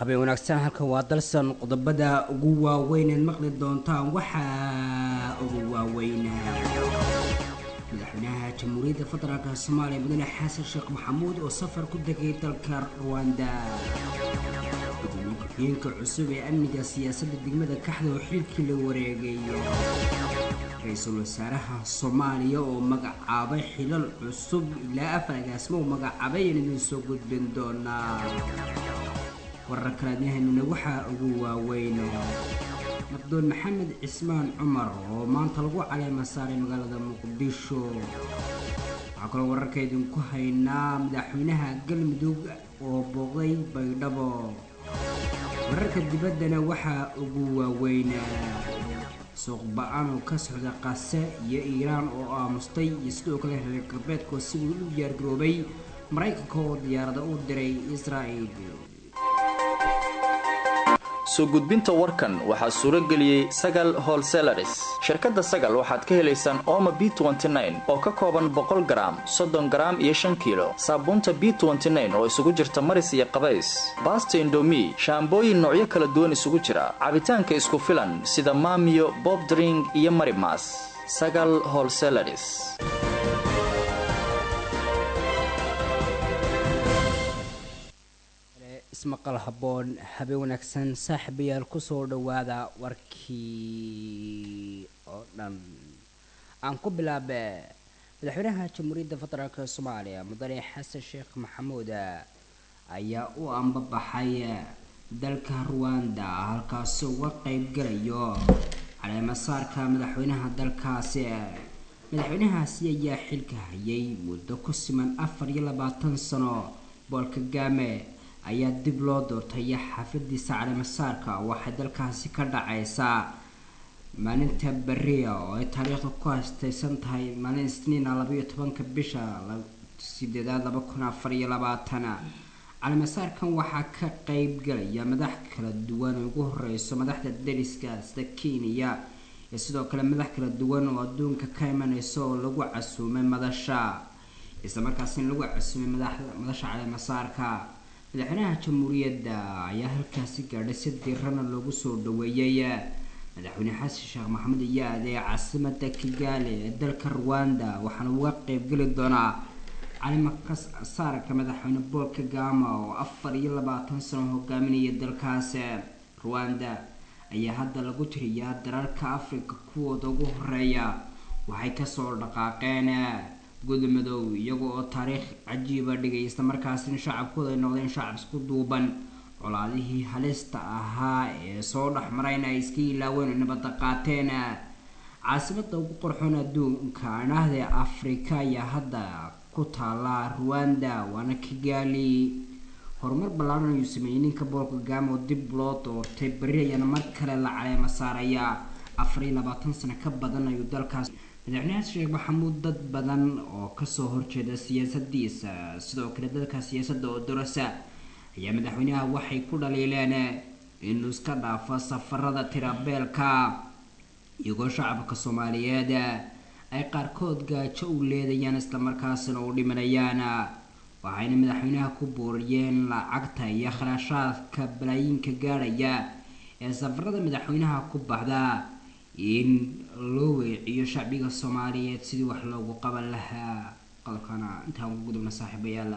habeen wanaagsan halkan waa dalsan qodobada ugu waaweyneed maqli doontaan waxaa ugu waaweyn madaxweynaha jamhuuriyadda federaalk soomaaliya mudane xasan sheekh maxamuud oo safar ku degay dalka ruwanda gudoomiye ku-xigeenka cusub ee amniga siyaasadda degmada kaxda oo xilkii la wareegay ra-iisul wasaaraha soomaaliya oo magacaabay xilal cusub ilaa afar agaasimo uu magacaabay aan idin soo gudbin doonaa warar kalaadyahanina waxaa ugu waaweyn nabdoon maxamed cismaan cumar oo maanta lagu caleema saaray magaalada muqdisho waxaa kaloo wararka idinku haynaa madaxweynaha galmudug oo booqday baydhabo wararka dibaddana waxaa ugu waaweyn suuq ba-aan oo ka socda qase iyo iiraan oo aamustay iyo sidoo kale reer galbeedkoo si uu u diyaargaroobay maraykanka oo diyaarada u diray israa'il soo gudbinta warkan waxaa suuro geliyey sagal holselaris shirkadda sagal waxaad ka helaysaan ooma b oo ka kooban boqol garaam soddon garaam iyo shan kiilo saabuunta b oo isugu jirta maris iyo qabays baasta indomi shaambooyin noocyo kala duwan isugu jira cabitaanka isku filan sida maamiyo bobdring iyo marimas sagal holselaris ismaqal habboon habeen wanaagsan saaxiibayaal kusoo dhowaada warkii oo dhan aan ku bilaabe madaxweynaha jamhuuriyadda federaalk soomaaliya mudane xasan sheekh maxamuud ayaa u ambabaxay dalka ruwanda halkaasi uga qeybgalayo caleemasaarka madaxweynaha dalkaasi madaxweynahaasi ayaa xilka hayay muddo ku siman afar iyo labaatan sano bool kagaame ayaa dib loo doortay xafladiisa caleemasaarka waxay dalkaasi ka dhacaysaa maalinta beriya oo ay taariikhda ku haastaysan tahay maalin isniina labaiyo tobanka bisha sideedaad laba kun afar iyo labaatan caleemasaarkan waxaa ka qeyb galaya madax kala duwan oo ugu horeyso madaxda dariska sida kenya iyo sidoo kale madax kala duwan oo adduunka ka imaneysa oo lagu casuumay madasha islamarkaasina lagu casuumay madasha caleemasaarka madaxweynaha jamhuuriyadda ayaa halkaasi gaadhay si dirana loogu soo dhaweeyey madaxweyne xasan sheekh maxamed ayaa aaday caasimada kigaali ee dalka ruwanda waxaana uga qeybgeli doonaa calimasaarka madaxweyne bool kagama oo afar iyo labaatan sano hogaaminaya dalkaas ruwanda ayaa hadda lagu tiriyaa dalalka africa kuwooda ugu horeeya waxay kasoo dhaqaaqeen gudmudoow iyaga oo taariikh cajiiba dhigay islamarkaasina shacabkooda ay noqdeen shacab isku duuban colaadihii halista ahaa ee soo dhexmarayna ay iska ilaaween nabadda qaateen caasimada ugu qorxoon adduunka anahda afrika ayaa hadda ku taala ruwanda waana kigaali horumar ballaaran ayuu sameeyey ninka boolka gaamo dib loo doortay beri ayaana mar kale la caleema saaraya afar iyo labaatan sano ka badan ayuu dalkaas madaxweyne xasan sheekh maxamuud dad badan oo kasoo horjeeda siyaasadiisa sidoo kale dadka siyaasadda oo dorasa ayaa madaxweynaha waxay ku dhaliileen inuu iska dhaafo safarada tirabeelka iyagoo shacabka soomaaliyeed ay qaarkood gaajo u leedayaan islamarkaasina u dhimanayaan waxayna madaxweynaha ku buuriyeen lacagta iyo kharashaadka balaayiinka gaadhaya ee safarada madaxweynaha ku baxda in loo weeciyo shacbiga soomaaliyeed sidii wax loogu qaban lahaa qodobkana intaan ugu gudubna saaxiibayaal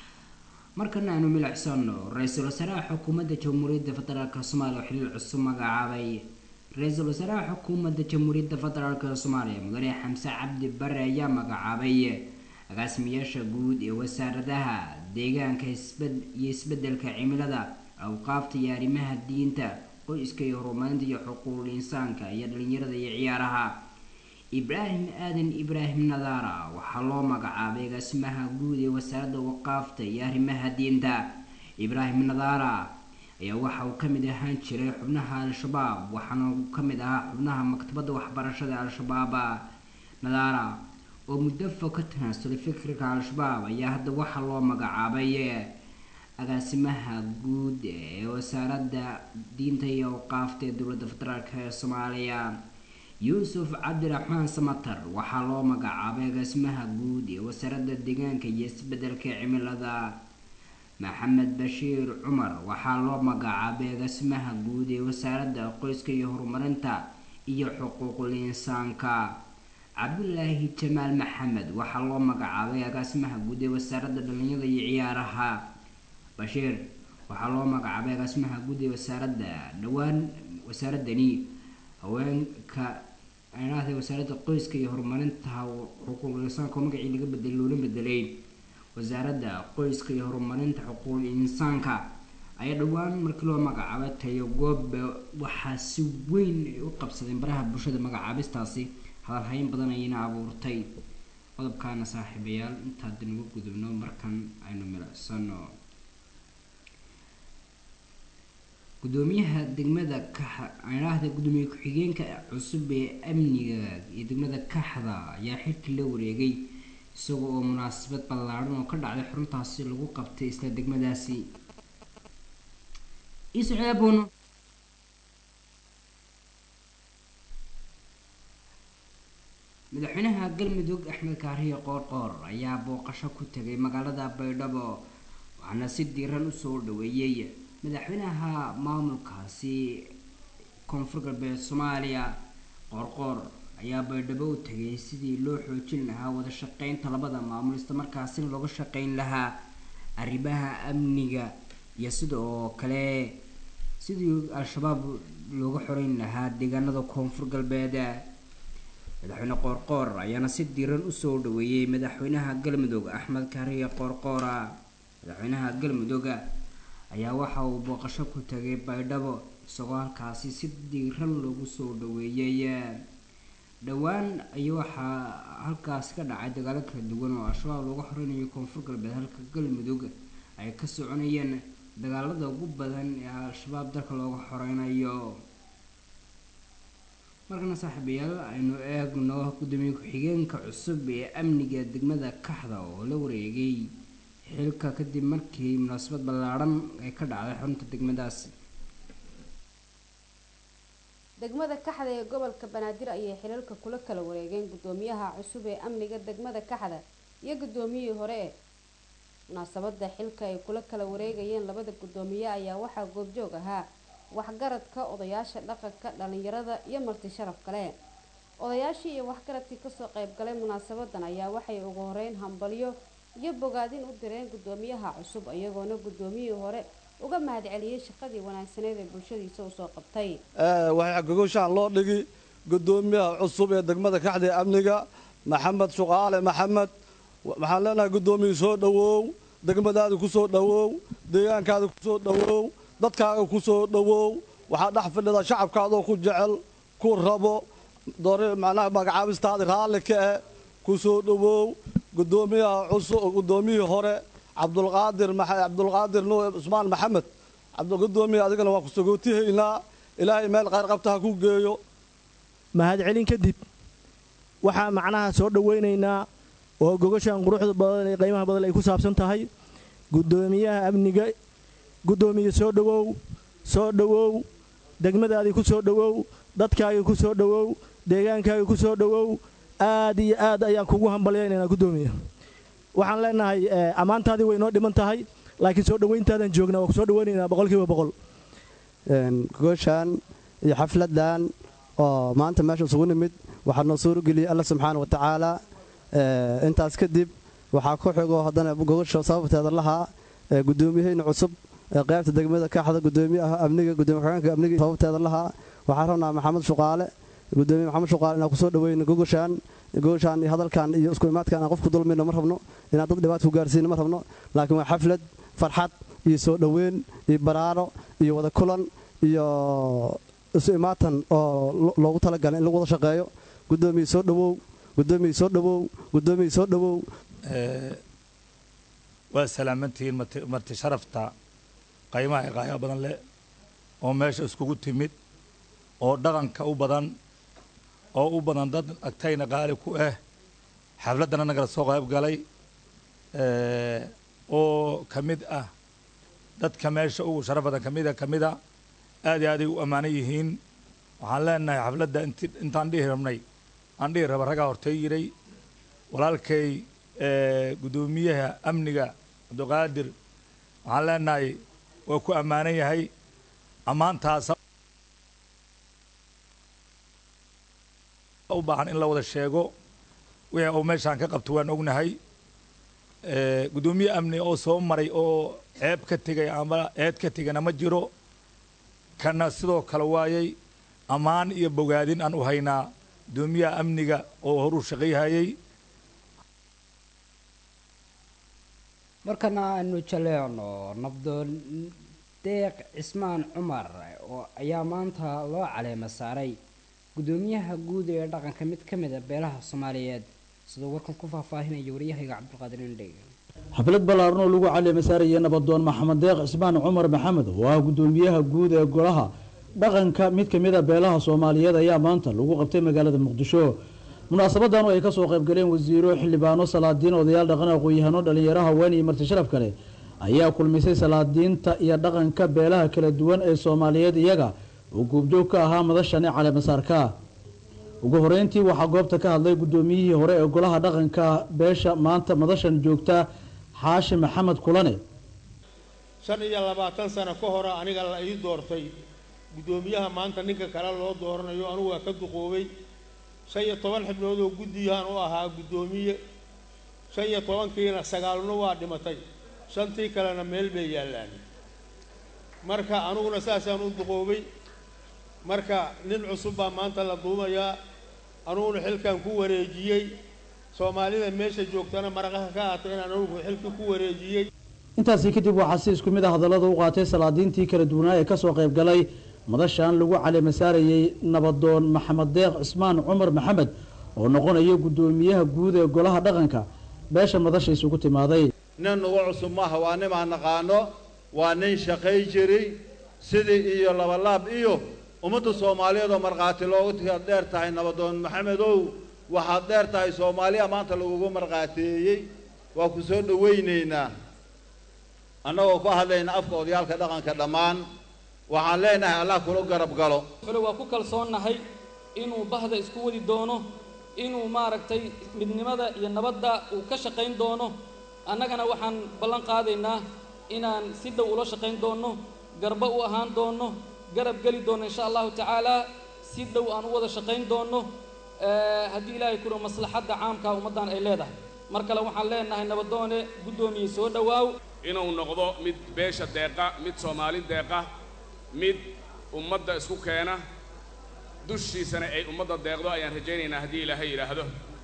markana aanu milicsano ra-iisul wasaaraha xukuumadda jamhuuriyadda federaalk soomaaliya oo xiliil cusub magacaabay ra-iisul wasaaraha xukuumadda jamhuuriyadda federaalk soomaaliya mudane xamse cabdi bare ayaa magacaabay agaasimayaasha guud ee wasaaradaha deegaanka iyo isbedelka cimilada awqaafta iyo arrimaha diinta qoyska iyo horumarinta iyo xuquuqul insaanka iyo dhalinyarada iyo ciyaaraha ibraahim aadan ibraahim nadaara waxaa loo magacaabay agaasimaha guud ee wasaaradda waqaafta iyo arrimaha diinta ibraahim nadaara ayaa waxa uu kamid ahaan jiray xubnaha al-shabaab waxaana uu kamid ahaa xubnaha maktabadda waxbarashada al-shabaab nadaara oo muddo fog ka tanaasulay fikirka al-shabaab ayaa hadda waxaa loo magacaabay agaasimaha guud ee wasaaradda diinta iyo awqaafta ee dowladda federaalk ee soomaaliya yuusuf cabdiraxmaan samatar waxaa loo magacaabay agaasimaha guud ee wasaaradda deegaanka iyo isbedelka cimilada maxamed bashiir cumar waxaa loo magacaabay agaasimaha guud ee wasaaradda qoyska iyo horumarinta iyo xuquuqul insaanka cabdulaahi jamaal maxamed waxaa loo magacaabay agaasimaha guud ee wasaaradda dhalinyada iyo ciyaaraha bashiir waxaa loo magacaabay agaasimaha guud ee wasaaradda dhowaan wasaaradani haweenka aynaahda wasaaradda qoyska iyo horumarinta xuquuqul insaanka oo magacii laga bedelay loola bedelay wasaaradda qoyska iyo horumarinta xuquuqul insaanka ayaa dhowaan markii loo magacaabay tayo goobe waxaa si weyn ay u qabsadeen baraha bulshada magacaabistaasi hadalhayn badan ayayna abuurtay qodobkaana saaxiibayaal intaada nagu gudubno markan aynu milicsano gudoomiyaha degmada kaxa aynaahda gudoomiye ku-xigeenka cusub ee amniga iyo degmada kaxda ayaa xilkii la wareegay isaga oo munaasabad ballaadhan oo ka dhacday xaruntaasi lagu qabtay isla degmadaasi isceebono madaxweynaha galmudug axmed kaariye qoorqoor ayaa booqasho ku tegay magaalada baydhabo waxaana si diiran usoo dhaweeyey madaxweynaha maamulkaasi koonfur galbeed soomaaliya qoorqoor ayaa baydhabo u tegay sidii loo xoojin lahaa wada shaqeynta labada maamul islamarkaasina looga shaqeyn lahaa arrimaha amniga iyo sida oo kale sidii al-shabaab looga xoreyn lahaa deegaanada koonfur galbeed madaxweyne qoorqoor ayaana si diiran usoo dhaweeyey madaxweynaha galmudug axmed kaariye qoorqoora madaxweynaha galmudug ayaa waxa uu booqasho ku tagay baydhabo isagoo halkaasi si diiran loogu soo dhaweeyey dhowaan ayaa waxaa halkaasi ka dhacay dagaalo kala duwan oo al-shabaab looga xoreynayo koonfur galbeed halka galmudug ay ka soconayeen dagaalada ugu badan ee al-shabaab dalka looga xoreynayo markana saaxiibayaal aynu eegno gudoomiye ku-xigeenka cusub ee amniga degmada kaxda oo la wareegay xilka kadib markii munaasabad ballaadhan ay ka dhacday xarunta degmadaasi degmada kaxda ee gobolka banaadir ayay xilalka kula kala wareegeen gudoomiyaha cusub ee amniga degmada kaxda iyo gudoomiyihii hore ee munaasabada xilka ay kula kala wareegayeen labada gudoomiye ayaa waxaa goobjoog ahaa waxgaradka odayaasha dhaqanka dhalinyarada iyo marti sharaf kale odayaashii iyo waxgaradkii kasoo qeybgalay munaasabadan ayaa waxay ugu horeyn hambalyo iyo bogaadin u direen gudoomiyaha cusub iyagoona gudoomiyihii hore uga mahadceliyey shaqadii wanaagsaneed ee bulshadiisa usoo qabtay waxaa gogoshaan loo dhigi gudoomiyaha cusub ee degmada kaxda ee amniga maxamed shuqaale maxamed waxaan leenahay guddoomiye soo dhowow degmadaada ku soo dhowow deegaankaada ku soo dhowow dadkaaga ku soo dhowow waxaa dhex fadhida shacabkaadoo ku jecel ku rabo macnaha magacaabistaada raalli ka eh ku soo dhowow gudoomiyaha cusub gudoomiyihii hore cabdulqaadir cabdulqaadir nuur cusmaan maxamed gudoomiye adigana waan ku sagootihaynaa ilaahay meel khayr qabta ha ku geeyo mahadcelin kadib waxaa macnaha soo dhowaynaynaa oo gogashan quruxda badan ee qiimaha badan ay ku saabsan tahay gudoomiyaha amniga gudoomiye soo dhowow soo dhowow degmadaadii ku soo dhowow dadkaagii ku soo dhowow deegaankaagii ku soo dhowow aad iyo aad ayaan kugu hambalyaynaynaa gudoomiye waxaan leenahay ammaantaadii way noo dhiman tahay laakiin soo dhowayntaadan joognaa waa ku soo dhowaynaynaa boqolkiiba boqol gooshaan iyo xafladan oo maanta meesha isugu nimid waxaa noo suurogeliyey alla subxaana wa tacaala intaas kadib waxaa ku xigo haddana gogosha sababteeda lahaa gudoomiyaheyna cusub qaybta degmada kaxda gudoomiyaha amniga gudoomiye xogeenka amniga sababteeda lahaa waxaan rabnaa maxamed shuqaale gudoomiye maxamed shuqaale inaan kusoo dhaweyno gogoshaan gogoshaan iyo hadalkan iyo isku imaadkan aan qofku dulmayno ma rabno inaan dad dhibaata ku gaarsiino ma rabno laakiin waa xaflad farxad iyo soo dhoweyn iyo baraaro iyo wada kulan iyo isu imaatan oo loogu talagalay in lagu wada shaqeeyo gudoomiye soo dhowow gudoomiye soo dhowow gudoomiye soo dhowow waa salaamantihiin marti sharafta qaymaha ee qaaya badan leh oo meesha iskugu timid oo dhaqanka u badan oo u badan dad agtayna qaali ku ah xafladdan annagala soo qayb galay oo ka mid ah dadka meesha ugu sharaf badan kamida ka mida aad iyo aaday u ammaanan yihiin waxaan leenahay xafladda intaan dhihi rabnay aan dhihi raba raggaa hortay yiray walaalkay guddoomiyaha amniga cabdiqaadir waxaan leenahay waa ku ammaanan yahay ammaantaasa u baahan in la wada sheego wixii uu meeshaan ka qabto waan ognahay guddoomiye amni oo soo maray oo ceeb ka tegay ama eed ka tegana ma jiro kana sidoo kale waayay ammaan iyo bogaadin aan u haynaa guddoomiyaha amniga oo horuu shaqayhayay markana aanu jaleecno nabdoon deeq cismaan cumar oo ayaa maanta loo caleema saaray guddoomiyaha guud ee dhaqanka mid ka mid a beelaha soomaaliyeed sidoo warkan ku faahfaahinaya waryahayga cabdulqaadir indheg xaflad ballaaran oo lagu caleema saarayay nabadoon maxamed deeq cismaan cumar maxamed oo ah guddoomiyaha guud ee golaha dhaqanka mid ka mid a beelaha soomaaliyeed ayaa maanta lagu qabtay magaalada muqdisho munaasabadan oo ay kasoo qaybgaleen wasiiro xildhibaano salaadiin odayaal dhaqan aqoon-yahano dhalinyaro haween iyo marti sharaf kale ayaa kulmisay salaadiinta iyo dhaqanka beelaha kala duwan ee soomaaliyeed iyaga oo guubjoog ka ahaa madashani caleemasaarka ugu horeyntii waxaa goobta ka hadlay guddoomiyihii hore ee golaha dhaqanka beesha maanta madashan joogta xaashi maxamed kulane shan iyo labaatan sano ka hore aniga la ii doortay guddoomiyaha maanta ninka kale loo dooranayo anugu waa ka duqoobay shan iyo toban xibnood oo guddiyahan u ahaa guddoomiye shan iyo tobankiina sagaalna waa dhimatay shantii kalena meel bay yaallaan marka aniguna saasaan u duqoobay marka nin cusub baa maanta la duumayaa anuguna xilkan ku wareejiyey soomaalida meesha joogtana maraqaha ka aatay inaan anugu xilkii ku wareejiyey intaasi kadib waxaa si isku mid a hadallada u qaatay salaadiintii kala duwanaa ee kasoo qayb galay madashan lagu caleema saarayey nabadoon maxamed deeq cismaan cumar maxamed oo noqonaya guddoomiyaha guud ee golaha dhaqanka beesha madasha isugu timaaday nin ugu cusub maaha waa nin aan naqaano waa nin shaqay jiray sidii iyo labalaab iyo ummadda soomaaliyeed oo markhaati loogu tigaad dheer tahay nabadoon maxamedow waxaad dheer tahay soomaaliya maanta lagugu markhaateeyey waa ku soo dhowaynaynaa annagoo ku hadlayna afka odayaalka dhaqanka dhammaan waxaan leenahay allah kula garab galo xule waa ku kalsoonnahay inuu bahda isku wadi doono inuu maaragtay midnimada iyo nabadda uu ka shaqayn doono annagana waxaan ballan qaadaynaa inaan si dhow ula shaqayn doonno garba u ahaan doonno garab geli doonno insha allahu tacaalaa si dhow aan u wada shaqayn doonno haddii ilaahay kuro maslaxadda caamkaa ummaddan ay leedahay mar kale waxaan leenahay nabadoone guddoomiye soo dhowaaw inuu noqdo mid beesha deeqa mid soomaali deeqa mid ummadda isku keena dushiisana ay ummadda deeqdo ayaan rajaynaynaa haddii ilaahay yidhaahdo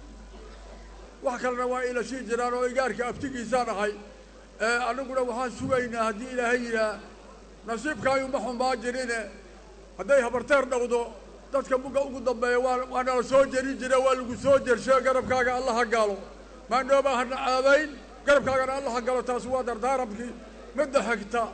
wax kalena waa ila sii jiraan oo igaarka aftigiisaa dhahay annaguna waxaan sugaynaa haddii ilaahay yidhaah nasiibkaayu ma xumaa jirine hadday habarteer dhowdo dadka mugga ugu dambeeya waa waa nala soo jeri jira waa lagu soo jershe garabkaaga alla ha gaalo maandhoobaa hana caadayn garabkaagana alla ha galo taasi waa dardaaramkii midda xigta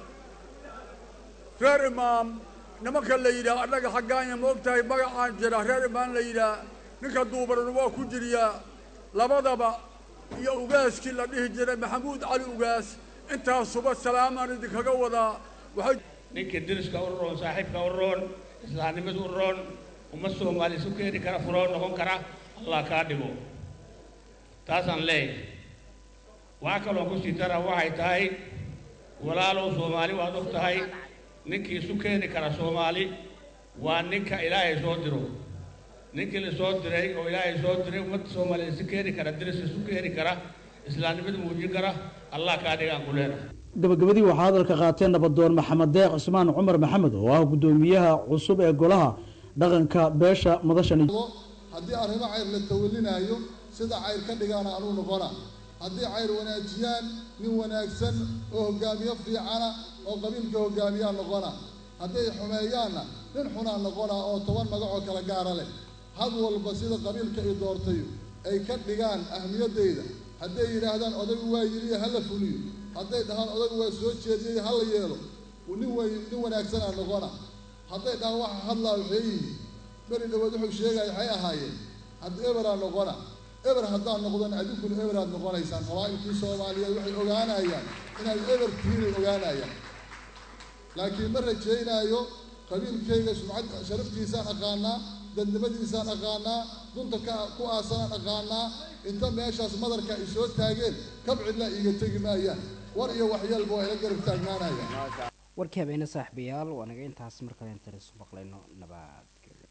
reer imaam nimanka la yidhaah annaga xaggaanya ma og tahay magacaan jira reer imaam la yidhaah ninka duubarana waa ku jiriyaa labadaba iyo ugaaskii la dhihi jiray maxamuud cali ugaas intaasuba salaamaan idinkaga wadaa waxay ninkii diriska u roon saaxiibka u roon islaamnimadu u roon uma soomaali isu keeni kara furoo noqon kara allah kaa dhigo taasaan leeyahay waxaa kaloo ku sii dara waxay tahay walaalow soomaali waad og tahay ninkii isu keeni kara soomaali waa ninka ilaahay soo diro ninkii la soo diray oo ilaahay soo diray ummadda soomaaliya isu keeni kara diriska isu keeni kara islaamnimada muujin kara allah kaa dhigaan ku leenahay gabagabadii waxaa hadalka qaateen nabadoon maxamed deeq cismaan cumar maxamed oo ah guddoomiyaha cusub ee golaha dhaqanka beesha madashani haddii arrimo cayr la tawalinaayo sida cayr ka dhigaana anuu noqona haddii cayr wanaajiyaan nin wanaagsan oo hoggaamiye fiicana oo qabiilka hoggaamiyaa noqona hadday xumeeyaanna nin xunaa noqona oo toban magacoo kala gaara leh had walba sida qabiilka i doortay ay ka dhigaan ahmiyaddayda hadday yidhaahdaan odaygu waa yidhi ha la fuliyo hadday dhahaan odaygu waa soo jeediyey ha la yeelo nin way nin wanaagsanaa noqona hadday dhahaan waxa hadlaa waxay yihi beri dhawood wuxuu sheegaya waxay ahaayeen hadda eberaa noqona eber haddaan noqdona adinkuna eberaad noqonaysaan qabaa'ilkii soomaaliyeed waxay ogaanayaan inaad eber tihiinay ogaanayaan laakiin ma rajaynaayo qabiilkayga sumcad sharaftiisaan aqaanaa dadnimadiisaan aqaanaa dunta ka ku aasanaan aqaanaa inta meeshaas madarka ay soo taageen kabcidlaa iiga tegi maayaan war iyo waxyeelba waa ila garab taagnaanaya warkii habeene saaxiibayaal waa naga intaas markale intaan isu maqlayno nabadgelyo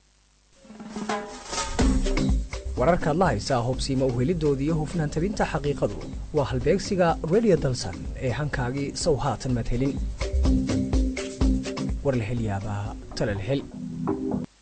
wararkaad la haysaa hubsiima uhelidooda iyo hufnaan tabinta xaqiiqadu waa halbeegsiga radio dalsan ee hankaagii sow haatan madhelin war la hel yaabaa tala la hel